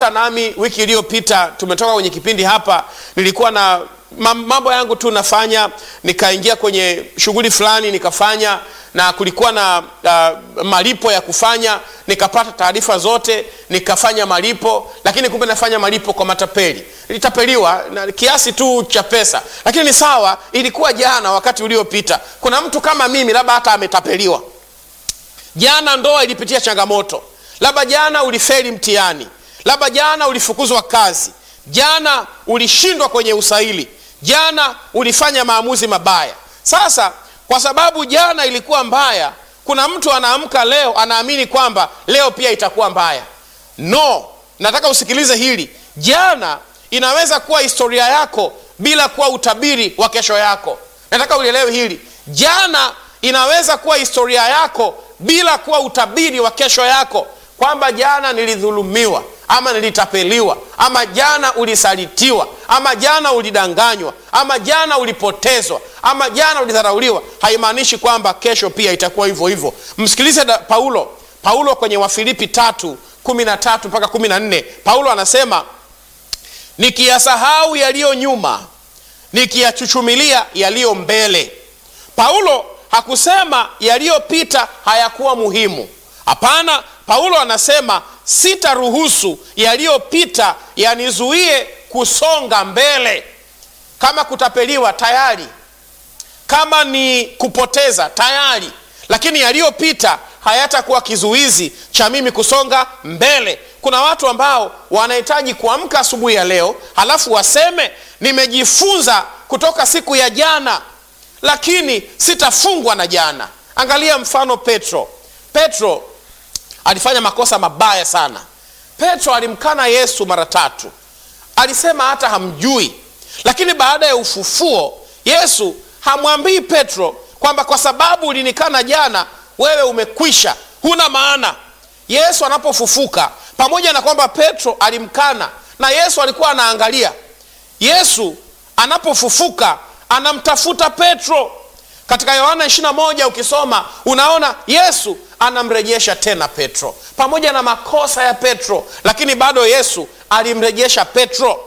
mnakumbuka nami wiki iliyopita tumetoka kwenye kipindi hapa nilikuwa na mam- mambo yangu tu nafanya nikaingia kwenye shughuli fulani nikafanya na kulikuwa na uh, malipo ya kufanya nikapata taarifa zote nikafanya malipo lakini kumbe nafanya malipo kwa matapeli nilitapeliwa na kiasi tu cha pesa lakini ni sawa ilikuwa jana wakati uliopita kuna mtu kama mimi labda hata ametapeliwa jana ndoa ilipitia changamoto labda jana ulifeli mtihani labda jana ulifukuzwa kazi jana ulishindwa kwenye usaili jana ulifanya maamuzi mabaya sasa kwa sababu jana ilikuwa mbaya kuna mtu anaamka leo anaamini kwamba leo pia itakuwa mbaya no nataka usikilize hili jana inaweza kuwa historia yako bila kuwa utabiri wa kesho yako nataka ulielewe hili jana inaweza kuwa historia yako bila kuwa utabiri wa kesho yako kwamba jana nilidhulumiwa ama nilitapeliwa ama jana ulisalitiwa ama jana ulidanganywa ama jana ulipotezwa ama jana ulidharauliwa haimaanishi kwamba kesho pia itakuwa hivyo hivyo msikilize da- paulo paulo kwenye wafilipi tatu kumi na tatu mpaka kumi na nne paulo anasema nikiyasahau yaliyo nyuma nikiyachuchumilia yaliyo mbele paulo hakusema yaliyopita hayakuwa muhimu hapana paulo anasema sitaruhusu yaliyopita yanizuie kusonga mbele kama kutapeliwa tayari kama ni kupoteza tayari lakini yaliyopita hayatakuwa kizuizi cha mimi kusonga mbele kuna watu ambao wanahitaji kuamka asubuhi ya leo halafu waseme nimejifunza kutoka siku ya jana lakini sitafungwa na jana angalia mfano petro petro alifanya makosa mabaya sana petro alimkana yesu mara tatu alisema hata hamjui lakini baada ya ufufuo yesu hamwambii petro kwamba kwa sababu ulinikana jana wewe umekwisha huna maana yesu anapofufuka pamoja na kwamba petro alimkana na yesu alikuwa anaangalia yesu anapofufuka anamtafuta petro katika yohana 21 ukisoma unaona yesu anamrejesha tena petro pamoja na makosa ya petro lakini bado yesu alimrejesha petro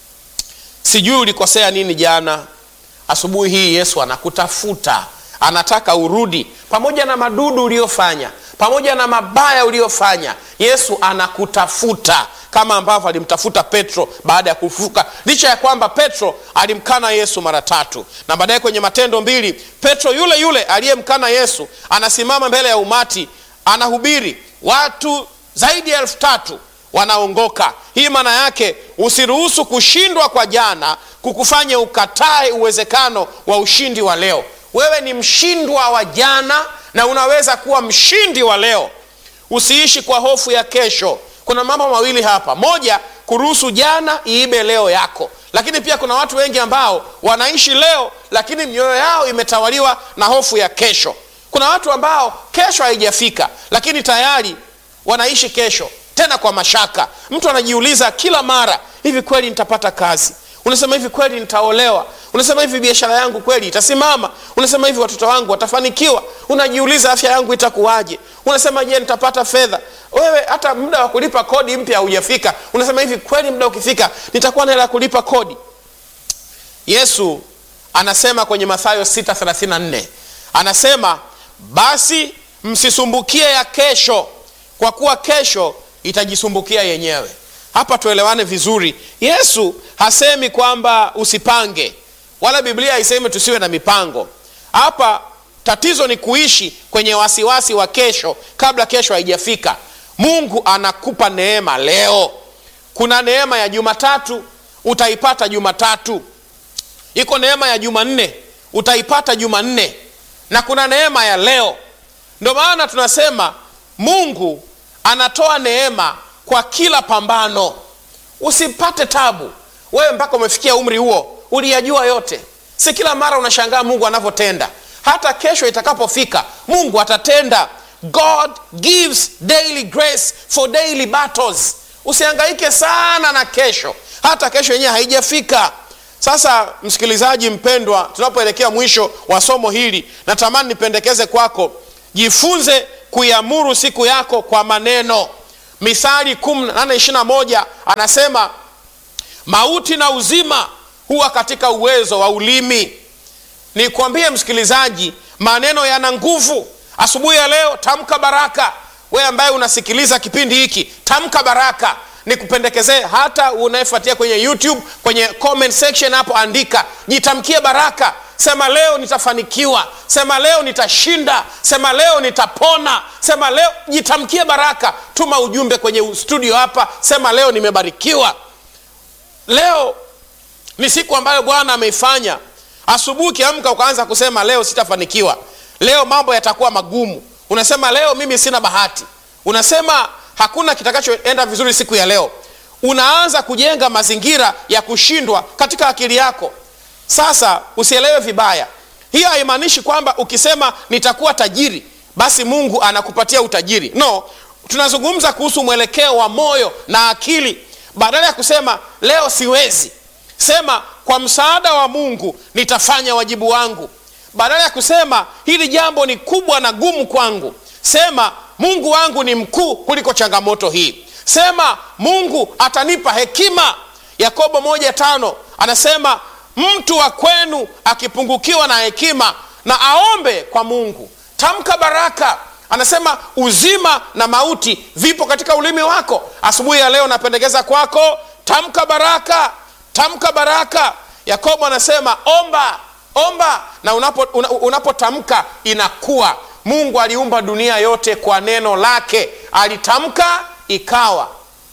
sijui ulikosea nini jana asubuhi hii yesu anakutafuta anataka urudi pamoja na madudu uliofanya pamoja na mabaya uliofanya yesu anakutafuta kama ambavyo alimtafuta petro baada ya kufufuka licha ya kwamba petro alimkana yesu mara tatu na baadaye kwenye matendo mbili petro yule yule aliyemkana yesu anasimama mbele ya umati anahubiri watu zaidi ya elfu tatu wanaongoka hii maana yake usiruhusu kushindwa kwa jana kukufanya ukatae uwezekano wa ushindi wa leo wewe ni mshindwa wa jana na unaweza kuwa mshindi wa leo usiishi kwa hofu ya kesho kuna mambo mawili hapa moja kuruhusu jana iibe leo yako lakini pia kuna watu wengi ambao wanaishi leo lakini mioyo yao imetawaliwa na hofu ya kesho kuna watu ambao kesho haijafika lakini tayari wanaishi kesho tena kwa mashaka mtu anajiuliza kila mara hivi kweli nitapata kazi unasema hivi kweli nitaolewa unasema hivi biashara yangu kweli itasimama unasema hivi watoto wangu watafanikiwa unajiuliza afya yangu itakuwaje unasema je nitapata fedha wewe hata muda wa kulipa kodi mpya haujafika unasema hivi kweli muda ukifika nitakuwa na hela ya kulipa kodi yesu anasema kwenye mathayo 634 anasema basi msisumbukie ya kesho kwa kuwa kesho itajisumbukia yenyewe hapa tuelewane vizuri yesu hasemi kwamba usipange wala biblia haisemi tusiwe na mipango hapa tatizo ni kuishi kwenye wasiwasi wa kesho kabla kesho haijafika mungu anakupa neema leo kuna neema ya jumatatu utaipata jumatatu iko neema ya jumanne utaipata jumanne na kuna neema ya leo ndio maana tunasema mungu anatoa neema kwa kila pambano usipate tabu wewe mpaka umefikia umri huo uliyajua yote si kila mara unashangaa mungu anavyotenda hata kesho itakapofika mungu atatenda god gives daily grace for daily battles usihangaike sana na kesho hata kesho yenyewe haijafika sasa msikilizaji mpendwa tunapoelekea mwisho wa somo hili natamani nipendekeze kwako jifunze kuiamuru siku yako kwa maneno Mithali 18:21 anasema mauti na uzima huwa katika uwezo wa ulimi. Nikwambie msikilizaji, maneno yana nguvu. Asubuhi ya leo tamka baraka. We ambaye unasikiliza kipindi hiki, tamka baraka. Nikupendekezee hata unayefuatia kwenye YouTube, kwenye comment section hapo, andika jitamkie baraka. Sema leo nitafanikiwa, sema leo nitashinda, sema leo nitapona, sema leo. Jitamkie baraka. Tuma ujumbe kwenye studio hapa, sema leo nimebarikiwa. Leo ni siku ambayo Bwana ameifanya. Asubuhi ukiamka ukaanza kusema leo sitafanikiwa, leo mambo yatakuwa magumu, unasema leo mimi sina bahati, unasema hakuna kitakachoenda vizuri siku ya leo, unaanza kujenga mazingira ya kushindwa katika akili yako. Sasa usielewe vibaya, hiyo haimaanishi kwamba ukisema nitakuwa tajiri basi Mungu anakupatia utajiri. No, tunazungumza kuhusu mwelekeo wa moyo na akili. Badala ya kusema leo siwezi, sema kwa msaada wa Mungu nitafanya wajibu wangu. Badala ya kusema hili jambo ni kubwa na gumu kwangu, sema Mungu wangu ni mkuu kuliko changamoto hii. Sema Mungu atanipa hekima. Yakobo moja tano anasema mtu wa kwenu akipungukiwa na hekima na aombe kwa Mungu. Tamka baraka. Anasema uzima na mauti vipo katika ulimi wako. Asubuhi ya leo napendekeza kwako, tamka baraka, tamka baraka. Yakobo anasema omba, omba na unapotamka unapo inakuwa. Mungu aliumba dunia yote kwa neno lake, alitamka ikawa.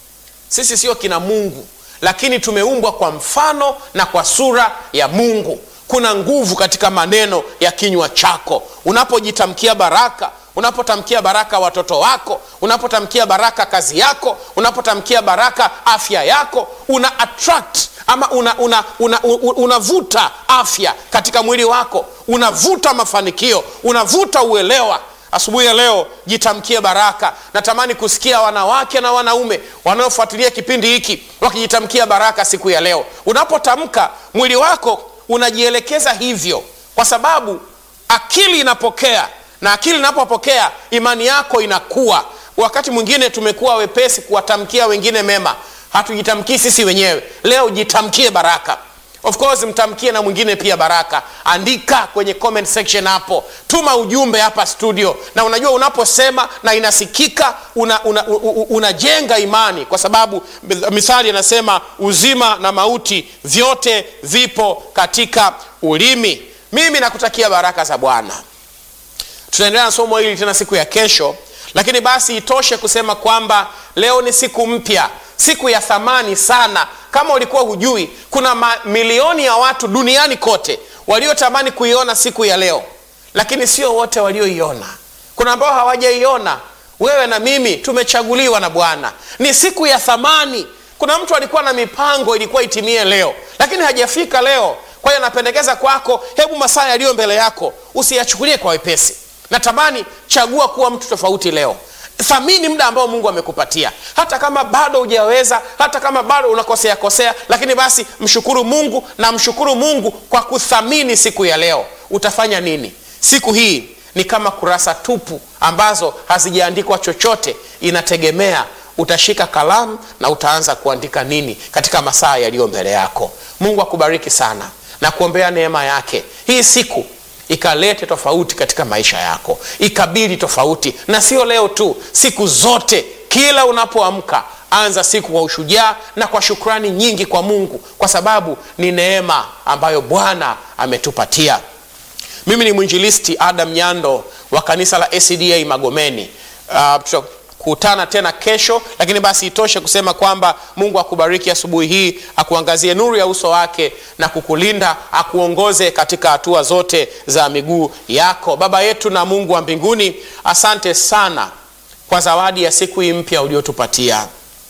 Sisi sio kina Mungu, lakini tumeumbwa kwa mfano na kwa sura ya Mungu. Kuna nguvu katika maneno ya kinywa chako. Unapojitamkia baraka, unapotamkia baraka watoto wako, unapotamkia baraka kazi yako, unapotamkia baraka afya yako, una attract ama unavuta una, una, una afya katika mwili wako, unavuta mafanikio, unavuta uelewa. Asubuhi ya leo jitamkie baraka. Natamani kusikia wanawake na wanaume wanaofuatilia kipindi hiki wakijitamkia baraka siku ya leo. Unapotamka mwili wako unajielekeza hivyo, kwa sababu akili inapokea, na akili inapopokea imani yako inakuwa. Wakati mwingine tumekuwa wepesi kuwatamkia wengine mema, hatujitamkii sisi wenyewe. Leo jitamkie baraka. Of course mtamkie na mwingine pia baraka. Andika kwenye comment section hapo, tuma ujumbe hapa studio. Na unajua unaposema na inasikika, unajenga una, una imani, kwa sababu Mithali anasema uzima na mauti vyote vipo katika ulimi. Mimi nakutakia baraka za Bwana. Tutaendelea na somo hili tena siku ya kesho, lakini basi itoshe kusema kwamba leo ni siku mpya, siku ya thamani sana. Kama ulikuwa hujui, kuna mamilioni ya watu duniani kote waliotamani kuiona siku ya leo, lakini sio wote walioiona. Kuna ambao hawajaiona. Wewe na mimi tumechaguliwa na Bwana, ni siku ya thamani. Kuna mtu alikuwa na mipango ilikuwa itimie leo, lakini hajafika leo. Kwa hiyo napendekeza kwako, hebu masaa yaliyo mbele yako usiyachukulie kwa wepesi. Natamani chagua kuwa mtu tofauti leo. Thamini muda ambao Mungu amekupatia, hata kama bado hujaweza, hata kama bado unakosea kosea, lakini basi mshukuru Mungu na mshukuru Mungu kwa kuthamini siku ya leo. Utafanya nini siku hii? Ni kama kurasa tupu ambazo hazijaandikwa chochote, inategemea utashika kalamu na utaanza kuandika nini katika masaa yaliyo mbele yako. Mungu akubariki sana na kuombea neema yake hii siku ikalete tofauti katika maisha yako, ikabidi tofauti, na sio leo tu, siku zote. Kila unapoamka anza siku kwa ushujaa na kwa shukrani nyingi kwa Mungu, kwa sababu ni neema ambayo Bwana ametupatia. Mimi ni mwinjilisti Adam Nyando wa kanisa la ACDA Magomeni. Uh, tutakutana tena kesho, lakini basi itoshe kusema kwamba Mungu akubariki asubuhi hii, akuangazie nuru ya uso wake na kukulinda, akuongoze katika hatua zote za miguu yako. Baba yetu na Mungu wa mbinguni, asante sana kwa zawadi ya siku hii mpya uliotupatia.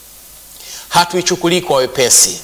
Hatuichukulii kwa wepesi.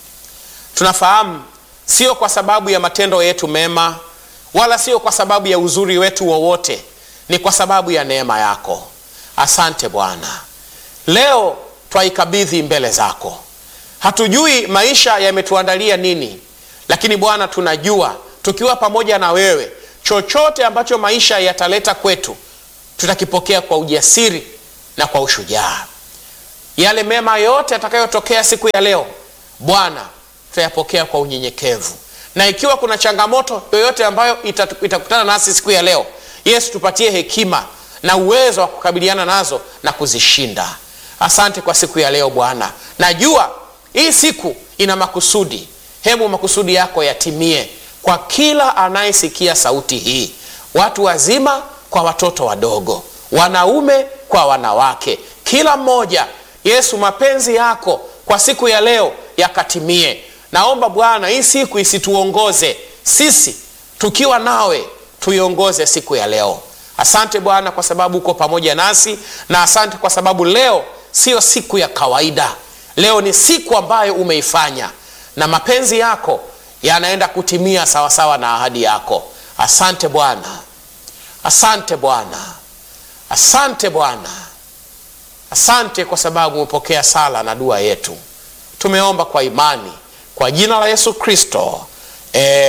Tunafahamu sio kwa sababu ya matendo yetu mema, wala sio kwa sababu ya uzuri wetu wowote, ni kwa sababu ya neema yako. Asante Bwana, leo twaikabidhi mbele zako. Hatujui maisha yametuandalia nini, lakini Bwana tunajua tukiwa pamoja na wewe, chochote ambacho maisha yataleta kwetu tutakipokea kwa ujasiri na kwa ushujaa. yale mema yote yatakayotokea siku ya leo Bwana tutayapokea kwa unyenyekevu, na ikiwa kuna changamoto yoyote ambayo itatu- itakutana nasi siku ya leo, Yesu tupatie hekima na uwezo wa kukabiliana nazo na kuzishinda. Asante kwa siku ya leo Bwana, najua hii siku ina makusudi. Hebu makusudi yako yatimie kwa kila anayesikia sauti hii, watu wazima kwa watoto wadogo, wanaume kwa wanawake, kila mmoja. Yesu, mapenzi yako kwa siku ya leo yakatimie. Naomba Bwana, hii siku isituongoze sisi, tukiwa nawe tuiongoze siku ya leo. Asante Bwana kwa sababu uko pamoja nasi, na asante kwa sababu leo siyo siku ya kawaida. Leo ni siku ambayo umeifanya na mapenzi yako yanaenda kutimia sawasawa na ahadi yako. Asante Bwana, asante Bwana, asante Bwana, asante kwa sababu umepokea sala na dua yetu. Tumeomba kwa imani kwa jina la Yesu Kristo.